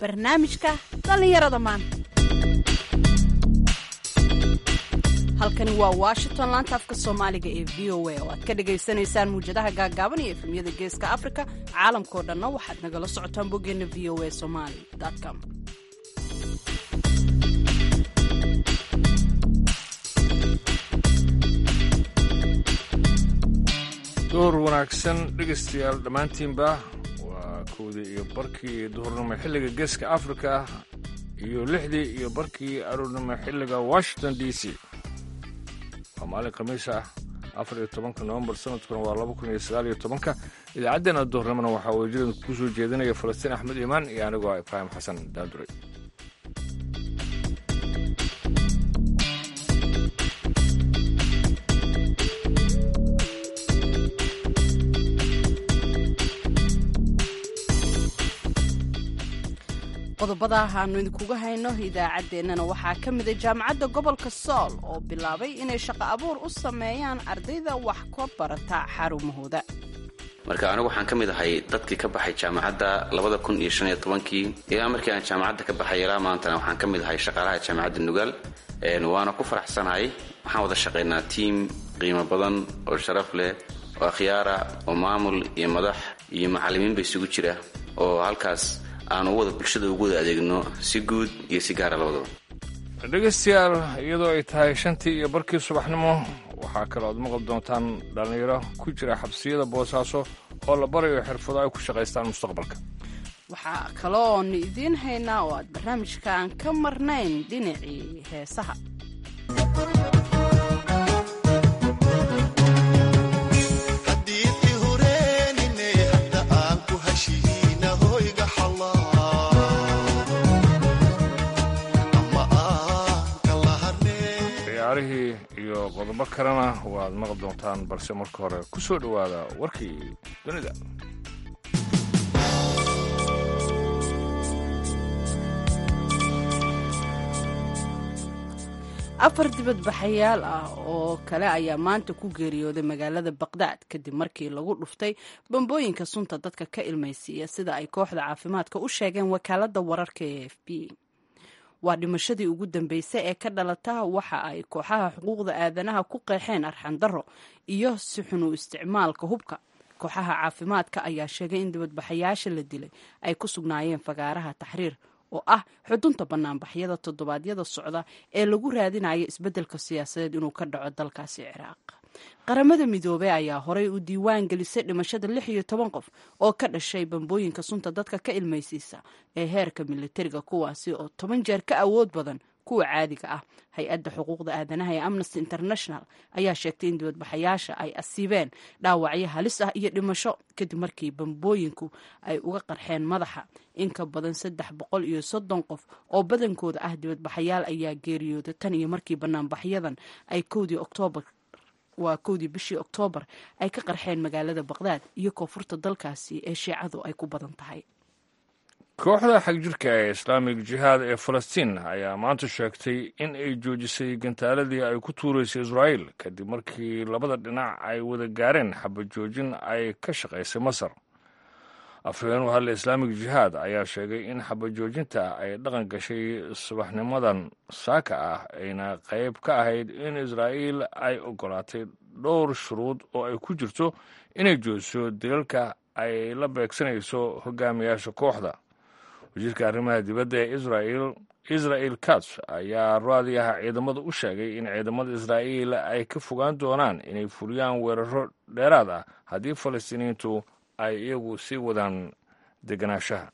barnaamijka dhallinyarada maanta halkani waa washington laanta afka soomaaliga ee v o a oo aad ka dhagaysanaysaan muwjadaha gaagaaban iyo efemyada geeska afrika caalamkao dhanna waxaad nagala socotaan boggeena v o a somali com door wanaagsan dhegaystayaal dhammaantiinba waa kowdii iyo barkii duhurnimo xilliga geeska afrika iyo lixdii iyo barkii aroornimo xilliga washington d c waa maalin khamiis ah afar iyo tobanka nowembar sanadkuna waa laba kun iyo sagaal iyo tobanka idaacaddeenna duhurnimona waxaa wejidan ku soo jeedinaya falastiin axmed iimaan iyo anigoo ah ibraahim xasan daanduray qodobada aanu idinkuga hayno idaacaddeenana waxaa ka mida jaamacadda gobolka sool oo bilaabay inay shaqo abuur u sameeyaan ardayda wax ka barata xarumahooda marka anigu waxaan ka mid ahay dadkii ka baxay jaamacadda labada kun iyo shan iyo tobankii ilaa markii aan jaamacadda ka baxay ilaa maantana waxaan ka mid ahay shaqaalaha jaamacadda nugaal waana ku faraxsanahay waxaan wada shaqaynaa tiim qiimo badan oo sharaf leh oo akhyaara oo maamul iyo madax iyo macallimiinba isugu jira oo halkaas aan u wada bulshada ugu wada adeegno si guud iyo si gaara labadaba dhegaystayaal iyadoo ay tahay shantii iyo barkii subaxnimo waxaa kale ood maqli doontaan dhallinyaro ku jira xabsiyada boosaaso oo la barayo xirfado ay ku shaqaystaan mustaqbalka waxaa kaloonu idiin haynaa oo aad barnaamijkaan ka marnayn dhinacii heesaha ciyaarihii iyo qodobo kalena waad maqli doontaan balse marka hore ku soo dhowaada warkii dunida afar dibadbaxayaal ah oo kale ayaa maanta ku geeriyooday magaalada baqdaad kadib markii lagu dhuftay bambooyinka sunta dadka ka ilmaysiiya sida ay kooxda caafimaadka u sheegeen wakaaladda wararka ee f b waa dhimashadii ugu dambeysay ee ka dhalata waxa ay kooxaha xuquuqda aadanaha ku qeexeen arxandaro iyo si xun u isticmaalka hubka kooxaha caafimaadka ayaa sheegay in dibadbaxayaasha la dilay ay ku sugnaayeen fagaaraha taxriir oo ah xudunta banaanbaxyada toddobaadyada socda ee lagu raadinayo isbeddelka siyaasadeed inuu ka dhaco dalkaasi ciraaq qaramada midoobey ayaa horey u diiwaan gelisay dhimashada lix iyo toban qof oo ka dhashay bambooyinka sunta dadka ka ilmaysiisa ee heerka militariga kuwaasi oo toban jeer ka awood badan kuwa caadiga ah hay-adda xuquuqda aadanaha ee amnesty international ayaa sheegtay in dibadbaxayaasha ay asiibeen dhaawacyo halis ah iyo dhimasho kadib markii bambooyinku ay uga qarxeen madaxa in ka badan saddex boqol iyo soddon qof oo badankooda ah dibadbaxayaal ayaa geeriyooda tan iyo markii banaanbaxyadan ay kowdii oktoobar waa kowdii bishii oktoobar ay ka qarxeen magaalada baqdaad iyo koonfurta dalkaasi ee shiicadu ay ku badan tahay kooxda xagjirka ee islaamig jihaad ee falastiin ayaa maanta sheegtay in ay joojisay gantaaladii ay ku tuuraysay israa'iil kadib markii labada dhinac ay wada gaareen xabad joojin ay ka shaqaysay masar afhayeen u hadla islaamig jihaad ayaa sheegay in xabad joojinta ay dhaqan gashay subaxnimadan saaka ah ayna qayb ka ahayd in israa'iil ay ogolaatay dhowr shuruud oo ay ku jirto inay joojiso dilalka ay la beegsanayso hogaamiyaasha kooxda wasiirka arrimaha dibadda ee israel israel kats ayaa raadiyaha ciidamada u sheegay in ciidamada israa'iil ay ka fogaan doonaan inay fuliyaan weeraro dheeraad ah haddii falastiiniyiintu ay iyagu sii wadaan deganaanshaha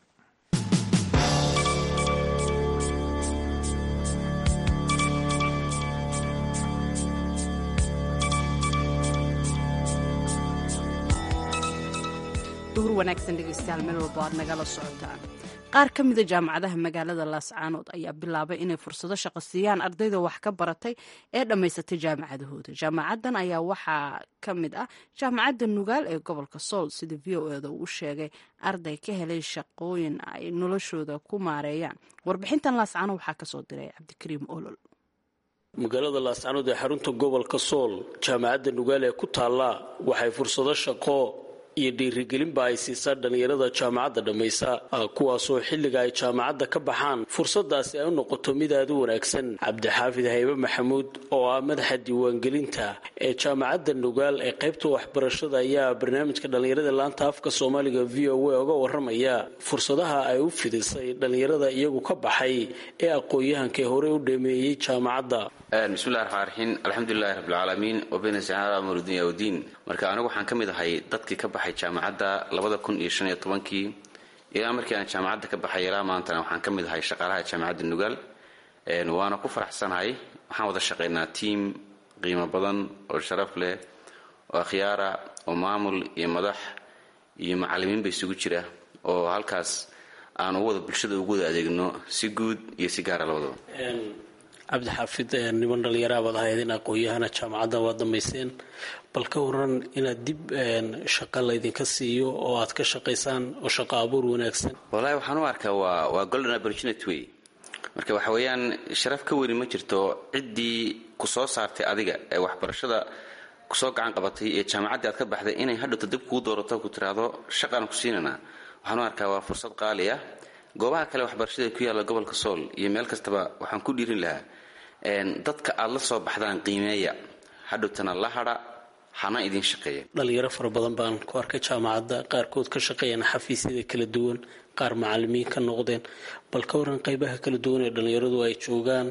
duhur wanaagsan dhegeystayaal meel walbo aad nagala socotaan qaar ka mida jaamacadaha magaalada laascaanood ayaa bilaabay inay fursado shaqo siiyaan ardayda wax ka baratay ee dhammaysatay jaamacadahooda jaamacaddan ayaa waxaa ka mid ah jaamacadda nugaal ee gobolka sool sida v o eda uu sheegay arday ka helay shaqooyin ay noloshooda ku maareeyaan warbixintan laascaanood waxaa kasoo diray cabdikariim olol magaalada laascaanood ee xarunta gobolka sool jaamacadda nugaal ee ku taalla waxay fursado shaqo iyo dhiirigelinba ay siisaa dhallinyarada jaamacadda dhammaysa kuwaasoo xilliga ay jaamacadda ka baxaan fursadaasi ay u noqoto mid aada u wanaagsan cabdixaafid haybe maxamuud oo ah madaxa diiwaangelinta ee jaamacadda nugaal ee qaybta waxbarashada ayaa barnaamijka dhallinyarada laanta afka soomaaliga v o a oga waramaya fursadaha ay u fidisay dhallinyarada iyagu ka baxay ee aqoon-yahanka ee horey u dhameeyey jaamacadda bismillahi raxmaan raxiim alxamdulilahi rabbilcaalamiin wabina sacaala amr dunya wdiin marka anigu waxaan ka mid ahay dadkii ka baxay jaamacadda labada kun iyo shan iyo tobankii ilaa markii aan jaamacadda ka baxay ilaa maantana waxaan ka mid ahay shaqaalaha jaamacadda nugaal waana ku faraxsanahay waxaan wada shaqaynaa tiim qiimo badan oo sharaf leh oo akhyaara oo maamul iyo madax iyo macallimiinba isugu jira oo halkaas aan u wada bulshada ugu wada adeegno si guud iyo si gaara labadaba cabdixaafid niman dhallinyaraha baad ahayd in aqoon-yahana jaamacadda waad dhammayseen bal ka waran inaad dib shaqa laydinka siiyo oo aad ka shaqaysaan oo shaqo abuur wanaagsan walahi waxaan u arkaa waa waa golden opportunity way marka waxa weeyaan sharaf ka weyni ma jirto ciddii ku soo saartay adiga ee waxbarashada kusoo gacan qabatay ee jaamacaddii aad ka baxday inay hadhowta dib kuu doorato ku tiraahdo shaqaan ku siinanaa waxaan u arkaa waa fursad qaali ah goobaha kale waxbarashada ku yaalla gobolka sool iyo meel kastaba waxaan ku dhiirin lahaa dadka aad la soo baxdaan qiimeeya hadhowtana la hadha hana idin shaqeeya dhalinyaro fara badan baan ku arkay jaamacadda qaarkood ka shaqeeyaan xafiisyada kala duwan qaar macalimiin ka noqdeen bal ka waran qeybaha kala duwan ee dhallinyaradu ay joogaan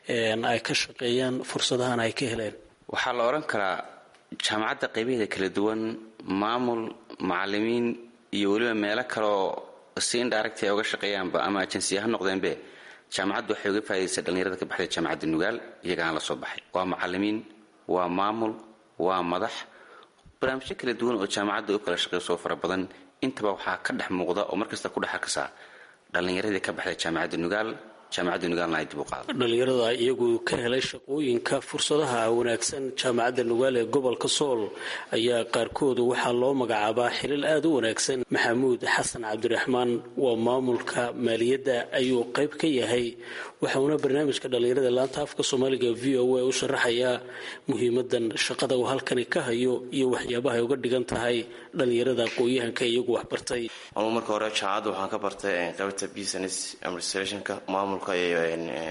ay ka shaqeeyaan fursadahan ay ka heleen waxaa la odhan karaa jaamacadda qaybaheeda kala duwan maamul macalimiin iyo weliba meelo kaleoo si indirect ay uga shaqeeyaanba ama ajensiya ha noqdeenbe jaamacaddu waxay uga faa'idaysaa dhallinyarada ka baxday jaamacadda nugaal iyagaan la soo baxay waa macalimiin waa maamul waa madax barnaamijyo kala duwan oo jaamacadda u kala shaqeyso fara badan intaba waxaa ka dhex muuqda oo markasta ku dhex arkasaa dhallinyaradii ka baxday jaamacadda nugaal jaamacadda nugaalna ay dib u qaada dhallinyarada iyagu ka helay shaqooyinka fursadaha wanaagsan jaamacadda nugaal ee gobolka sool ayaa qaarkoodu waxaa loo magacaabaa xilal aada u wanaagsan maxamuud xasan cabdiraxmaan waa maamulka maaliyadda ayuu qayb ka yahay waxauna barnaamijka dhallinyarada laanta afka soomaaliga v o a u sharaxayaa muhiimadan shaqada uu halkani ka hayo iyo waxyaabaha ay uga dhigan tahay dhallinyarada aqoon-yahanka iyagu waxbartay anugu marka hore jaamacadda waxaan ka bartay qaybta business administrationka maamulka iyo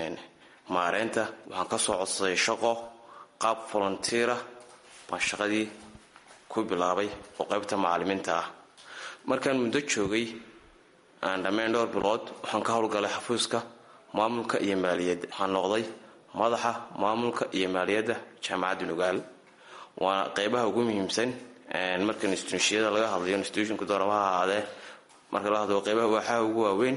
maareynta waxaan kasoo codsaday shaqo qaab volunteera baan shaqadii ku bilaabay oo qaybta macalimiinta ah markaan muddo joogay aan dhammayn dhowr bilood waxaan ka howlgalay xafiiska maamulka iyo maaliyadda waxaan noqday madaxa maamulka iyo maaliyadda jaamacadda nugaal waana qeybaha ugu muhiimsan marka instituushiyada laga hadlayo instituushinku doorama ha ahaadee marka la hadlo qeybaha waaxaha ugu waaweyn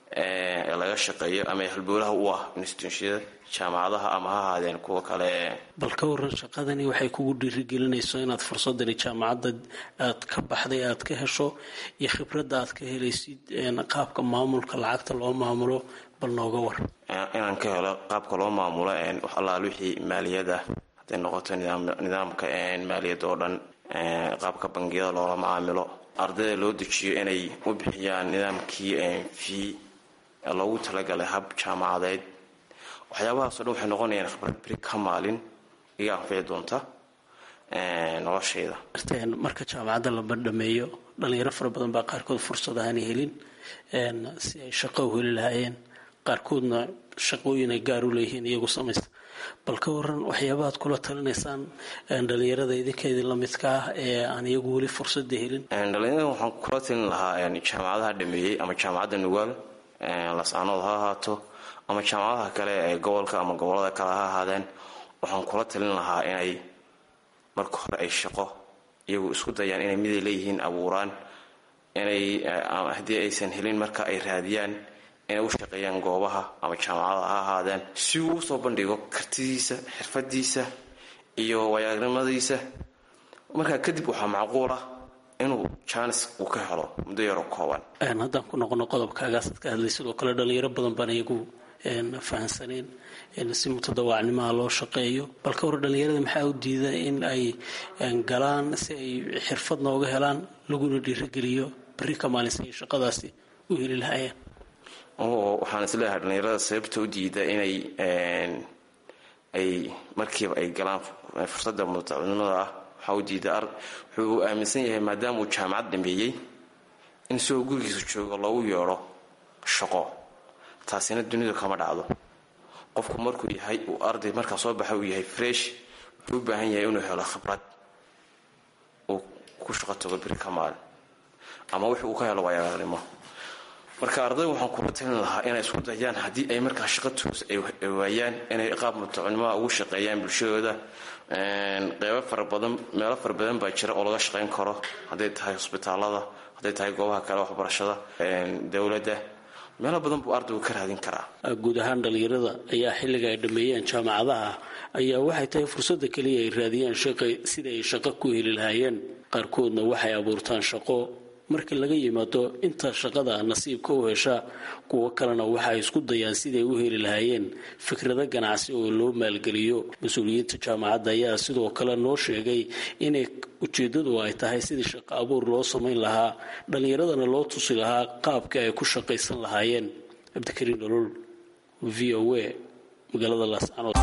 ee laga shaqeeyo ama halbowlaha u ah instituushiyada jaamacadaha ama ha ahaadeen kuwa kale bal ka waran shaqadani waxay kugu dhiirigelinayso inaad fursadani jaamacadda aad ka baxday aad ka hesho iyo khibradda aad ka helaysid qaabka maamulka lacagta loo maamulo bal nooga war inaan ka helo qaabka loo maamulo wax allaal wixii maaliyada hadday noqoto nidaamka maaliyadda oo dhan qaabka bangiyada loola macaamilo ardayda loo dejiyo inay u bixiyaan nidaamkii fii loogu talagalay hab jaamacadeed waxyaabahaasoo dhan waxay noqonayaan khibrad beri ka maalin iga anfici doonta noloshayda marka jaamacadda la bandhameeyo dhalinyaro fara badan baa qaarkood fursad ahaanay helin si ay shaqo u heli lahaayeen qaarkoodna shaqooyin ay gaar u leeyihiin iyagu samaysta bal ka waran waxyaabahaad kula talinaysaan dhalinyarada idinka idin la midka ah ee aan iyagu weli fursada helin dhalinyarada waxaan kula talin lahaa jaamacadaha dhameeyey ama jaamacadda nugaal lasaanood ha ahaato ama jaamacadaha kale ee gobolka ama gobolada kale ha ahaadeen waxaan kula talin lahaa inay marka hore ay shaqo iyagu isku dayaan inay miday leeyihiin abuuraan inay haddii aysan helin marka ay raadiyaan inay u shaqeeyaan goobaha ama jaamacada ha ahaadeen si uu usoo bandhigo kartidiisa xirfadiisa iyo waayagnimadiisa markaa kadib waxaa macquul ah inuu jaanis uu ka helo muddo yaro kooban haddaan ku noqono qodobkaagaasaad ka hadlay sidoo kale dhalinyaro badan baan iyagu fahansaneen si mutadawaacnimaha loo shaqeeyo bal ka hor dhalinyarada maxaa u diida in ay galaan si ay xirfad nooga helaan laguna dhiirageliyo berri ka maalinsa ay shaqadaasi u heli lahaayeen waxaan isleeyahay dhalinyarada sababta u diida inay ay markiiba ay galaan fursadda mutadawaacnimada ah waxaa u diiday wuxuu aaminsan yahay maadaama uu jaamacad dhameeyey in isagoo gurigiisa jooga loogu yeedho shaqo taasina dunidu kama dhacdo qofku markuu yahay uu arday markaa soo baxa uu yahay fresh wuxuu u baahan yahay inuu helo khibrad uu ku shaqo tago biri ka maalin ama wix uu ka helo waayagalnimo marka arday waxaan kula talin lahaa inay isku dayaan haddii ay markaa shaqo toos ay waayaan inay qaab mutacunimaha ugu shaqeeyaan bulshadooda qeybo fara badan meelo fara badan baa jira oo laga shaqayn karo hadday tahay hosbitaalada hadday tahay goobaha kale waxbarashada dowladda meelo badan buu ardaygu ka raadin karaa guud ahaan dhallinyarada ayaa xilliga ay dhammeeyeen jaamacadaha ayaa waxay tahay fursadda keliya ay raadiyaan shaqa sida ay shaqo ku heli lahaayeen qaarkoodna waxay abuurtaan shaqo marka laga yimaado inta shaqada nasiibka u hesha kuwo kalena waxa ay isku dayaan siday u heli lahaayeen fikrado ganacsi oo loo maalgeliyo mas-uuliyiinta jaamacadda ayaa sidoo kale noo sheegay inay ujeeddadu ay tahay sidii shaqo abuur loo samayn lahaa dhallinyaradana loo tusi lahaa qaabka ay ku shaqaysan lahaayeen cabdikariin nolol v o a magaalada laascanood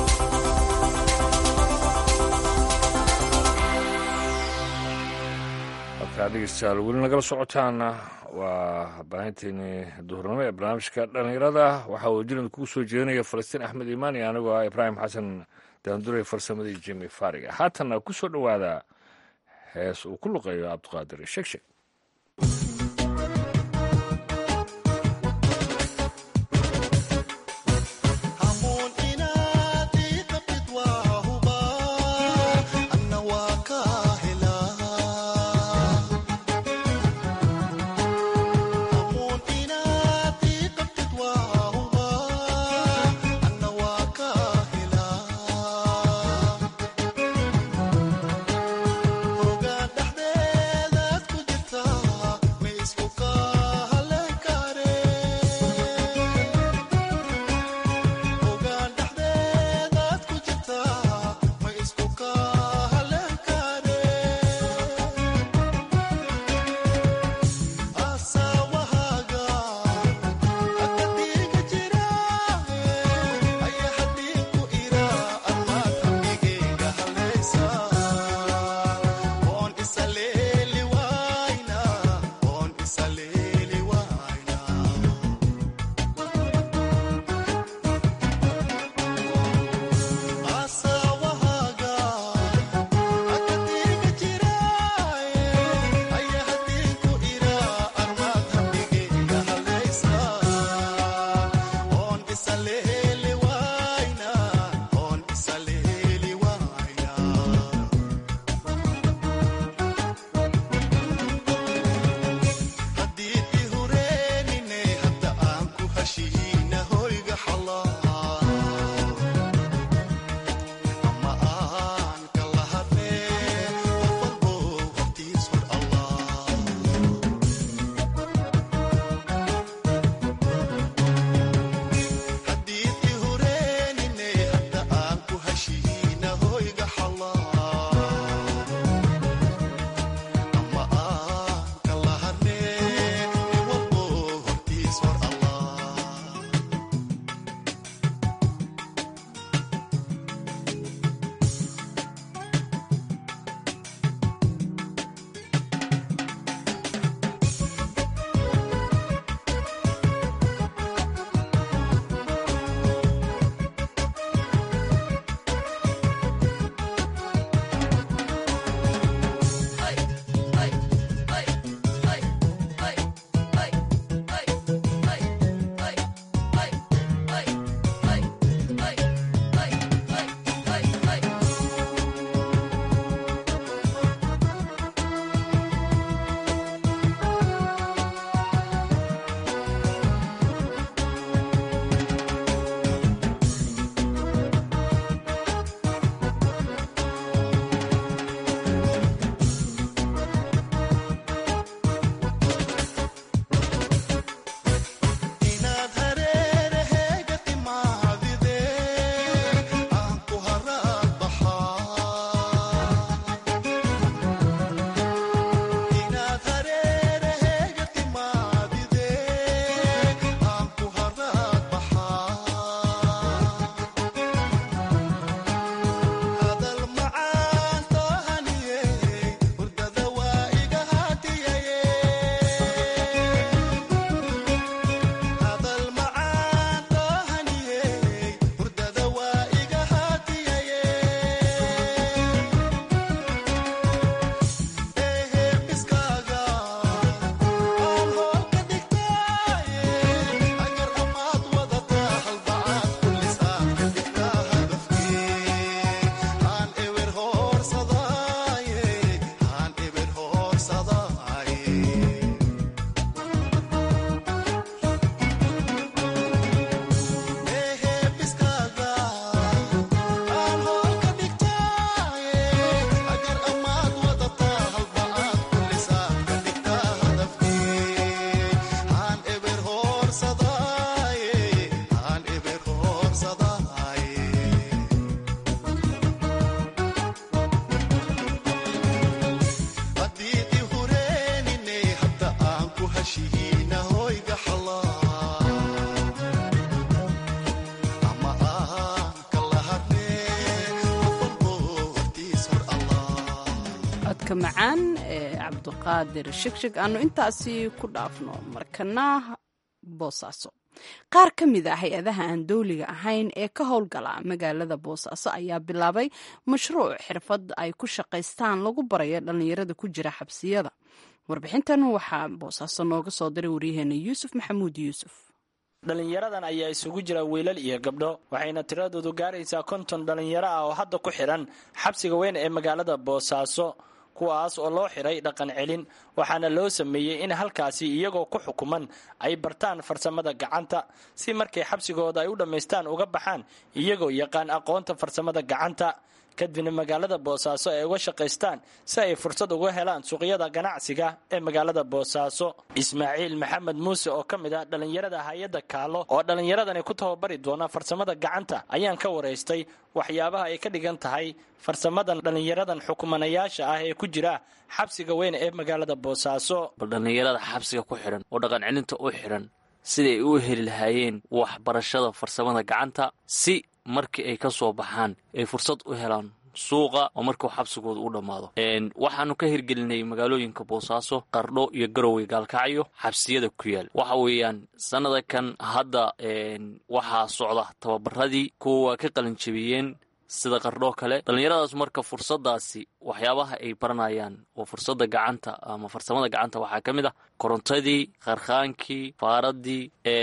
halkaa dhegeystayaal weli nagala socotaana waa baahinteeni duhurnimo ee barnaamijka dhallinyarada waxaa uu jiran kugu soo jeedinaya falastiin axmed imaan iyo anigoo ah ibraahim xasan daanduray farsamadii jimi fariga haatanna ku soo dhowaada hees uu ku luqeeyo cabdiqaadir sheegsheeg Oga dhaxdeedaad ku jirta codka macaan ee cabdiqaadir shigshig aanu intaasi ku dhaafno markana boosaaso qaar ka mid a hay-adaha aan dowliga ahayn ee ka howlgala magaalada boosaaso ayaa bilaabay mashruuc xirfad ay ku shaqaystaan lagu barayo dhallinyarada ku jira xabsiyada warbixintan waxaa boosaaso nooga soo diray waryaheena yuusuf maxamuud yuusuf dhallinyaradan ayaa isugu jira wiilal iyo gabdho waxayna tiradoodu gaaraysaa konton dhallinyaro ah oo hadda ku xidhan xabsiga weyn ee magaalada boosaaso kuwaas oo loo xidhay dhaqan celin waxaana loo sameeyey in halkaasi iyagoo ku xukuman ay bartaan farsamada gacanta si markay xabsigooda ay u dhammaystaan uga baxaan iyagoo yaqaan aqoonta farsamada gacanta kadibna magaalada boosaaso ay uga shaqaystaan si ay fursad uga helaan suuqyada ganacsiga ee magaalada boosaaso ismaaciil maxamed muuse oo ka mid ah dhallinyarada hay-adda kaalo oo dhallinyaradani ku tababari doona farsamada gacanta ayaan ka waraystay waxyaabaha ay ka dhigan tahay farsamadan dhallinyaradan xukumanayaasha ah ee ku jira xabsiga weyn ee magaalada boosaaso bal dhallinyarada xabsiga ku xidhan oo dhaqan celinta u xidhan siday u heli lahaayeen waxbarashada farsamada gacanta si markii ay ka soo baxaan ay fursad u helaan suuqa oo markuu xabsigooda u dhammaado waxaanu ka hirgelinay magaalooyinka boosaaso qardho iyo garowey gaalkacyo xabsiyada ku yaal waxa weeyaan sannada kan hadda waxaa socda tababaradii kuwa waa ka qalinjabiyeen sida qardhoo kale dhallinyaradaas marka fursadaasi waxyaabaha ay baranayaan oo fursada gacanta ama farsamada gacanta waxaa ka mid ah korontadii qarkhaankii faaradii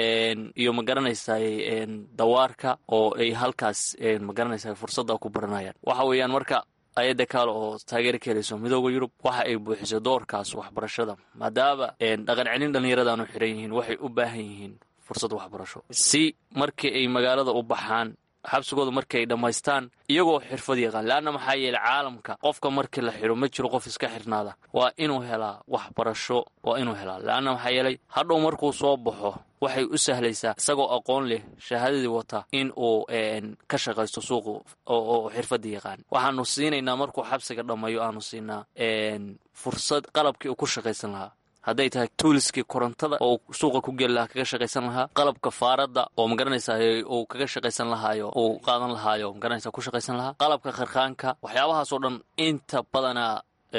iyo magaranaysaay dawaarka oo ay halkaas magaranaysa fursada ku baranayaan waxa weeyaan marka ayadda kaale oo taageera ka helayso midooda yurub waxa ay buuxisay doorkaas waxbarashada maadaama dhaqan celin dhallinyaradaanu xiran yihiin waxay u baahan yihiin fursad waxbarasho si markii ay magaalada u baxaan xabsigooda markii ay dhammaystaan iyagoo xirfad yaqaan leanna maxaa yeeley caalamka qofka markii la xidho ma jiro qof iska xirnaada waa inuu helaa waxbarasho waa inuu helaa leanna maxaa yeelay hadhow markuu soo baxo waxay u sahlaysaa isagoo aqoon leh shahaadadii wata in uu ka shaqaysto suuqu oo xirfadda yaqaan waxaanu siinaynaa markuu xabsiga dhammayo aanu siinaa fursad qalabkii uu ku shaqaysan lahaa hadday tahay tuuliskii korontada oo suuqa ku geli lahaa kaga shaqaysan lahaa qalabka faaradda oo magaranaysaa uu kaga shaqaysan lahaayo uu qaadan lahaayo magaranaysa ku shaqaysan lahaa qalabka kharkhaanka waxyaabahaasoo dhan inta badanaa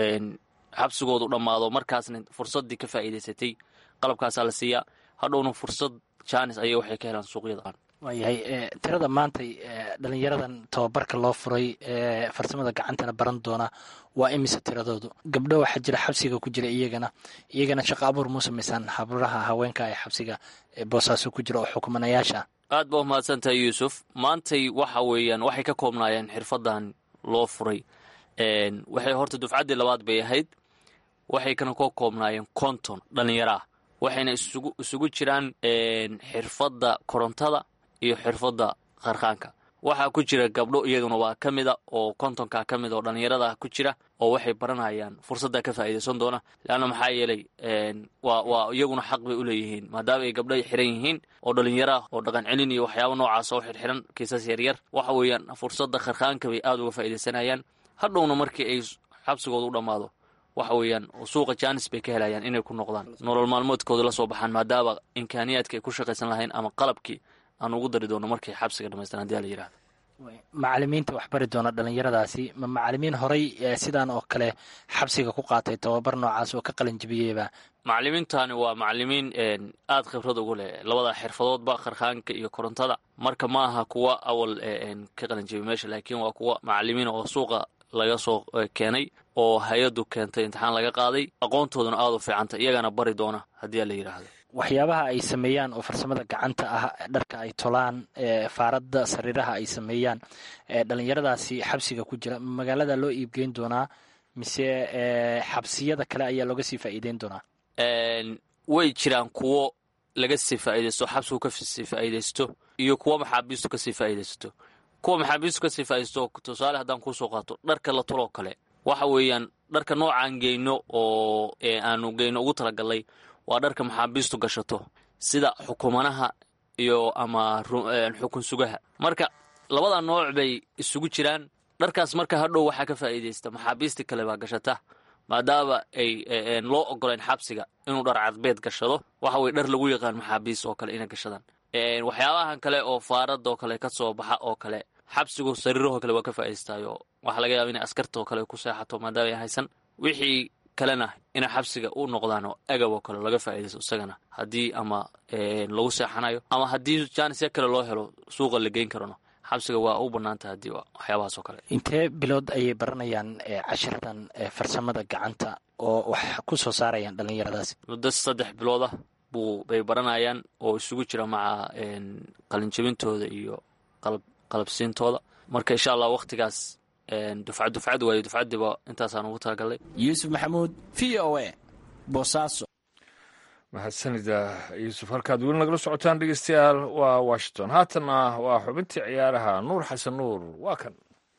xabsigoodu dhammaado markaasna fursaddii ka faa'iidaysatay qalabkaasaa la siiyaa hadhowna fursad jaanis ayay waxay ka helaan suuqyada waayahay tirada maantay dhalinyaradan tababarka loo furay ee farsamada gacantana baran doona waa imise tiradoodu gabdho waxaa jira xabsiga ku jira iyagana iyagana shaqo abuur muu samaysaan habraha haweenka ee xabsiga boosaaso ku jira oo xukumanayaasha aad baa umahadsantahay yuusuf maantay waxa weeyaan waxay ka koobnaayeen xirfadan loo furay waxay horta dufcaddii labaad bay ahayd waxay kana ka koobnaayeen konton dhallinyaro ah waxayna isugu jiraan xirfadda korontada iyo xirfadda qarkhaanka waxaa ku jira gabdho iyaduna waa ka mida oo kontonka ka mid oo dhallinyarada ku jira oo waxay baranayaan fursadda ka faa'iidaysan doona leanna maxaa yeelay waa waa iyaguna xaq bay u leeyihiin maadaama ay gabdho xiran yihiin oo dhallinyaro ah oo dhaqan celin iyo waxyaaba noocaas oo xirxiran kiisas yaryar waxa weeyaan fursadda qarkhaanka bay aada uga faa'iidaysanayaan hadhowna markii ay xabsigooda u dhammaado waxa weeyaan suuqa jaanis bay ka helayaan inay ku noqdaan nolol maalmoodkooda la soo baxaan maadaama imkaaniyaadka ay ku shaqaysan lahayn ama qalabkii aan ugu dari doono markay xabsiga dhamaystaan hadii la yidhahdo macalimiinta wax bari doona dhallinyaradaasi ma macalimiin horay sidaan oo kale xabsiga ku qaatay tababar noocaas oo ka qalin jabiyeyba macalimiintani waa macalimiin aada khibrad ugu leh labada xirfadoodba kharkhaanka iyo korontada marka ma aha kuwa awal ka qalin jabiy meesha laakiin waa kuwa macalimiin oo suuqa laga soo keenay oo hay-addu keentay imtixaan laga qaaday aqoontooduna aada u fiicanta iyagana bari doona haddii la yidhaahdo waxyaabaha ay sameeyaan oo farsamada gacanta ah dharka ay tolaan faaradda sariiraha ay sameeyaan dhalinyaradaasi xabsiga ku jira magaalada loo iibgeyn doonaa mise xabsiyada kale ayaa looga sii faa'iideyn doonaa way jiraan kuwo laga sii faa'iidaysto xabsigu ka sii faa'iidaysto iyo kuwo maxaabiistu kasii faa'iidaysto kuwa maxaabiistu kasii faa'iidaysto tusaale haddaan kuusoo qaato dharka la tuloo kale waxa weeyaan dharka noocaan geyno oo aanu geyno ugu talagalnay waa dharka maxaabiistu gashato sida xukumanaha iyo ama xukun sugaha marka labada nooc bay isugu jiraan dharkaas marka hadhow waxaa ka faa'iidaysta maxaabiistii kale baa gashata maadaama ay loo ogolayn xabsiga inuu dhar cadbeed gashado waxa weye dhar lagu yaqaan maxaabiis oo kale inay gashadaan waxyaabahan kale oo faarada oo kale ka soo baxa oo kale xabsigu sariirahoo kale waa ka faa'idaystaayo waxaa laga yaaba inay askarta oo kale ku seexato maadaama ay haysan wixii kalena inay xabsiga u noqdaan oo agab oo kale laga faa'iidaysto isagana haddii ama lagu seexanayo ama haddii jaanisya kale loo helo suuqa la geyn karano xabsiga waa u banaantah haddii waxyaabahaas oo kale intee bilood ayay baranayaan cashirtan farsamada gacanta oo wax ku soo saarayaan dhallinyaradaasi muddo saddex bilood ah buu bay baranayaan oo isugu jira maca qalinjabintooda iyo qalabsiintooda marka insha allah wakhtigaas dufcad dufcad waayo dufcaddiiba intaasaan ugu talagalnay yuusuf maxamuud v o a boosaaso mahadsanida yuusuf halkaad weli nagala socotaan dhegeystayaal waa washington haatanna waa xubintii ciyaaraha nuur xasan nuur waa kan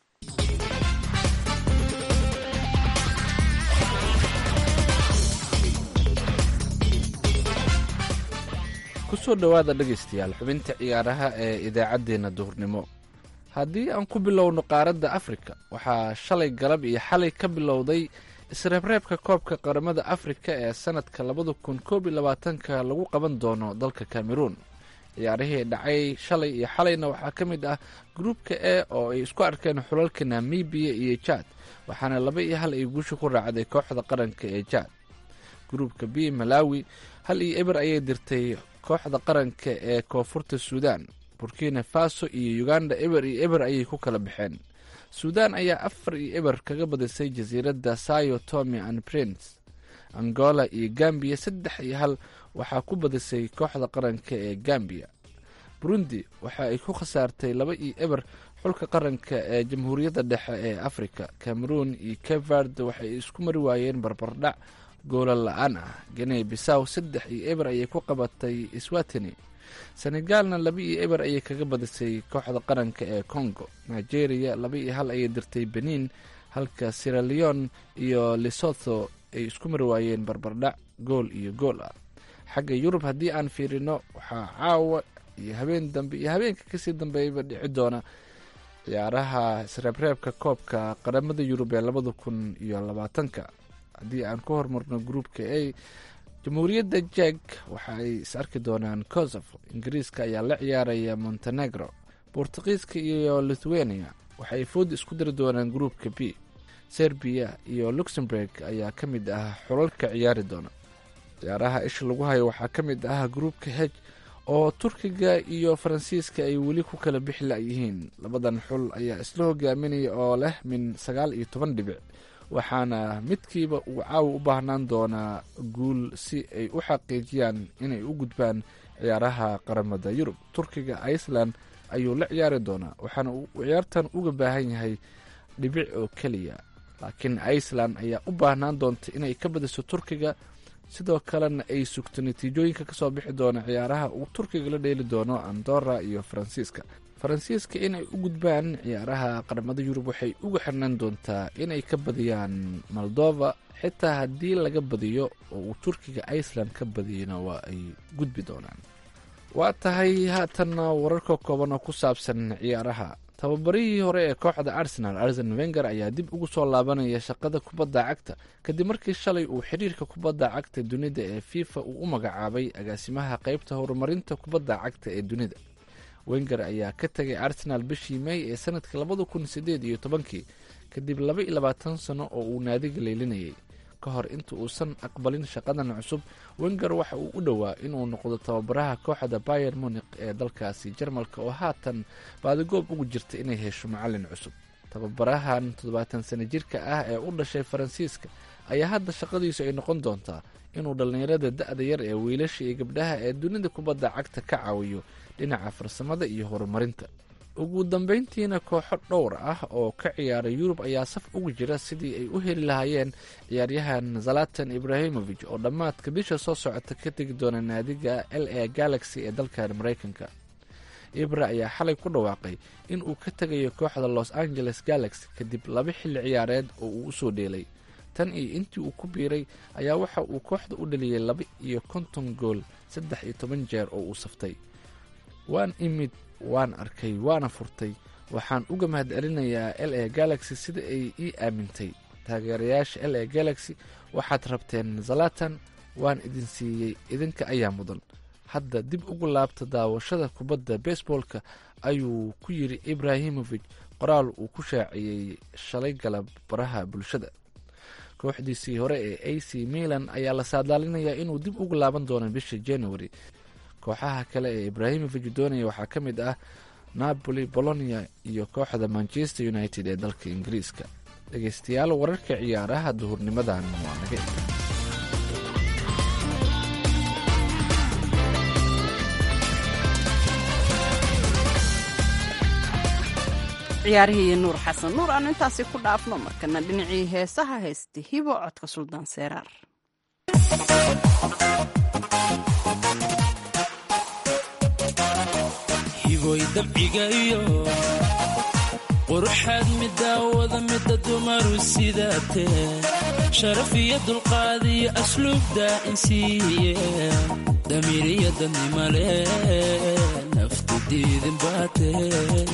kusoo dhowaada dhegaystayaal xubinta ciyaaraha ee idaacaddeenna duhurnimo haddii aan ku bilowno qaaradda afrika waxaa shalay galab iyo xalay ka bilowday isreebreebka koobka qaramada afrika ee sanadka labada kun koob iyo labaatanka lagu qaban doono dalka cameroon ciyaarihii dhacay shalay iyo xalayna waxaa ka mid ah gruupka e oo ay isku arkeen xulalka namibiya iyo jaad waxaana laba iyo hal ay guusha ku raacday kooxda qaranka ee jaad gruupka b malawi hal iyo eber ayay dirtay kooxda qaranka ee koonfurta suudan burkina faso iyo uganda eber iyo eber ayay ku kala baxeen suudan ayaa afar iyo eber kaga badisay jasiiradda sayo tomy and prince angola iyo gambiya saddex iyo hal waxaa ku badisay kooxda qaranka ee gambiya burundi waxa ay ku khasaartay laba iyo eber xulka qaranka ee jamhuuriyadda dhexe ee afrika cameroon iyo kevard waxay isku mari waayeen barbardhac goola la-aan ah ganey bisaw saddex iyo eber ayay ku qabatay swatini senegaalna laba iyo eber ayay kaga badisay kooxda qaranka ee congo nigeria laba iyo hal ayay dirtay benin halka siraleon iyo lesotho ay isku mari waayeen barbardhac gool iyo gool ah xagga yurub haddii aan fiirino waxaa caawa iyo habeen dambe iyo habeenka kasii dambeeyaba dhici doona ciyaaraha isreebreebka koobka qaramada yurub ee labada kun iyo labaatanka haddii aan ku hormarno gruupka a jamhuuriyadda jeg waxa ay is arki doonaan kosovo ingiriiska ayaa la ciyaaraya montenegro bortugiiska iyo lithuania waxaay food isku diri doonaan gruupka b serbiya iyo luxemburg ayaa ka mid ah xulalka ciyaari doona ciyaaraha isha lagu hayo waxaa ka mid ah gruupka heg oo turkiga iyo faransiiska ay weli ku kala bixi la-yihiin labadan xul ayaa isla hogaaminaya oo leh min sagaal iyo toban dhibic waxaana midkiiba uu caawa u baahnaan doonaa guul si ay u xaqiijiyaan inay u gudbaan ciyaaraha qaramada yurub turkiga iceland ayuu la ciyaari doonaa waxaana uu ciyaartan uga baahan yahay dhibic oo keliya laakiin iceland ayaa u baahnaan doonta inay ka badiso turkiga sidoo kalena ay sugto natiijooyinka kasoo bixi doona ciyaaraha uu turkiga la dheeli doono andora iyo faransiiska faransiiska inay u gudbaan ciyaaraha qaramada yurub waxay uga xirnaan doontaa inay ka badiyaan moldova xitaa haddii laga badiyo oo uu turkiga iceland ka badiyana waa ay gudbi doonaan waa tahay haatanna wararka kooban oo ku saabsan ciyaaraha tababarihii hore ee kooxda arsenal arsen wenger ayaa dib ugu soo laabanaya shaqada kubadda cagta kadib markii shalay uu xiriirka kubadda cagta dunida ee fifa uu u magacaabay agaasimaha qeybta horumarinta kubadda cagta ee dunida wenger ayaa ka tegay arsenal bishii may ee sanadka labada kun sideed iyo tobankii kadib laba iyo labaatan sano oo uu naadiga leelinayay ka hor inta uusan aqbalin shaqadan cusub wenger waxa uu u dhowaa inuu noqdo tababaraha kooxda bayer munik ee dalkaasi jarmalka oo haatan baadigoob ugu jirta inay hesho macalin cusub tababarahan toddobaatan sano jirka ah ee u dhashay faransiiska ayaa hadda shaqadiisu ay noqon doontaa inuu dhallinyarada da-da yar ee wiilasha iyo gabdhaha ee dunida kubadda cagta ka caawiyo dhinaca farsamada iyo horumarinta ugu dambeyntiina kooxo dhowr ah oo ka ciyaara yurub ayaa saf ugu jira sidii ay u heli lahaayeen ciyaaryahan zalatan ibrahimovic oo dhammaadka bisha soo socota ka tegi doona naadiga l a galaxy ee dalkan maraykanka ibra ayaa xalay ku dhawaaqay in uu ka tegayo kooxda los angeles galaxy kadib laba xilli ciyaareed oo uu usoo dheelay tan iyo intii uu ku biiray ayaa waxa uu kooxda u dhaliyay laba iyo konton gool saddex iyo toban jeer oo uu saftay waan imid waan arkay waana furtay waxaan uga mahad celinayaa l a galaxy sida ay ii aamintay taageerayaasha l a galaxy waxaad rabteen zalatan waan idin siiyey idinka ayaa mudan hadda dib ugu laabta daawashada kubadda baseboolka ayuu ku yidhi ibrahimovic qoraal uu ku shaaciyey shalay galab baraha bulshada kooxdiisii hore ee a c milan ayaa la saadaalinayaa inuu dib ugu laaban doono bisha january kooxaha kale ee ibrahimovic doonaya waxaa ka mid ah napoli bolonia iyo kooxda manchester united ee dalka ingiriiska dhegeystayaal wararka ciyaaraha duhurnimadan waa naga ciyaarihii nuur xasan nuur aanu intaasi ku dhaafno markana dhinacii heesaha haysta hibo codka suldaan seeraar hiboy dabciga iyo quruxaad midaawada mida dumaru sidaatee sharaf iyo dulqaad iyo asluubda insiiye damiiriyo dadnimale naftu diidin baatee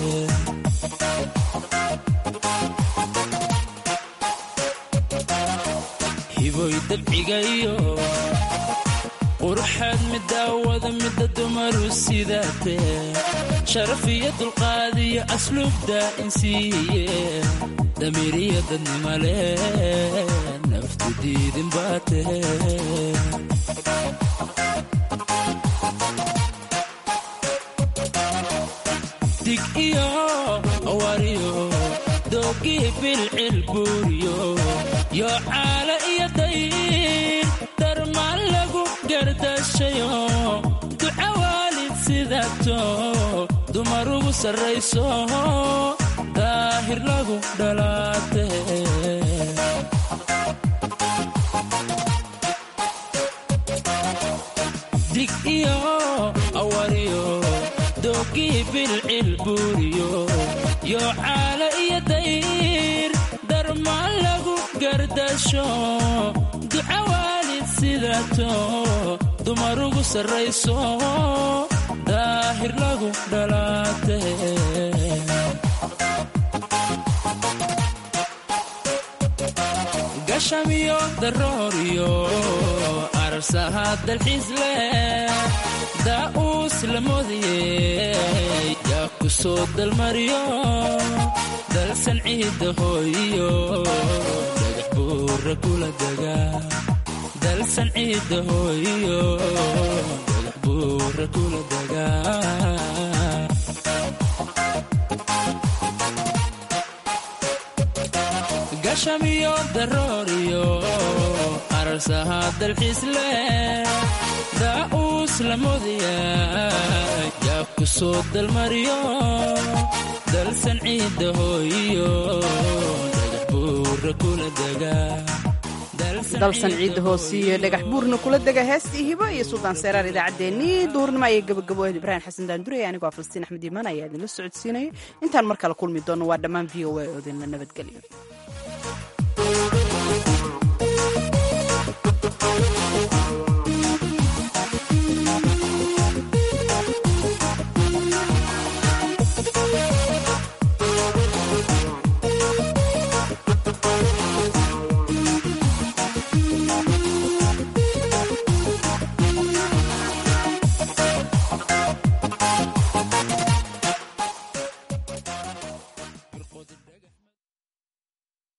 hiboy dabciga iyo quruxaad midaawada mida dumaru sidaatee sharaf iyo dulqaad iyo asluubda insiiye damiiriyo dadnimale naftu diidin baatee dig iyo awariyo doogii bilcil buuriyo yo caala iyo dayn darmaan lagu gardashayo duca waalid sidato dumar ugu sarrayso daahir lagu dhalaate dig iyo awariyo doogii bilcil buuriyo yo caala iyo dayr darmaan lagu gardasho duca waalid sidato dumar ugu sarrayso daahir lagu dhalaate gashamiyo darooriyo arsaha dalxiis leh daa'uus la moodiyey yaa ku soo dalmariyo dalsan ciidda hooyiyo dhagax buura kula dega dalsan ciidda hooyiyo dhagax buura kula dega gashamiyo darooriyo arsaha dalxiis leh daa'uus la moodaya yaa ku soo dalmariyo dalsan ciidda hooyiyo dhagax buura kula dega dalsan ciidda hoosiiyo dhagax buurna kula dega heestii hibo iyo suldaan seeraar idaacaddeenii duhurnimo ayay gabagaboed ibraahim xasan daandurey anigoo falastiin axmed iimaan ayaa idinla socodsiinaya intaan mar kale kulmi doono waa dhammaan v o a oo idinla nabadgelyo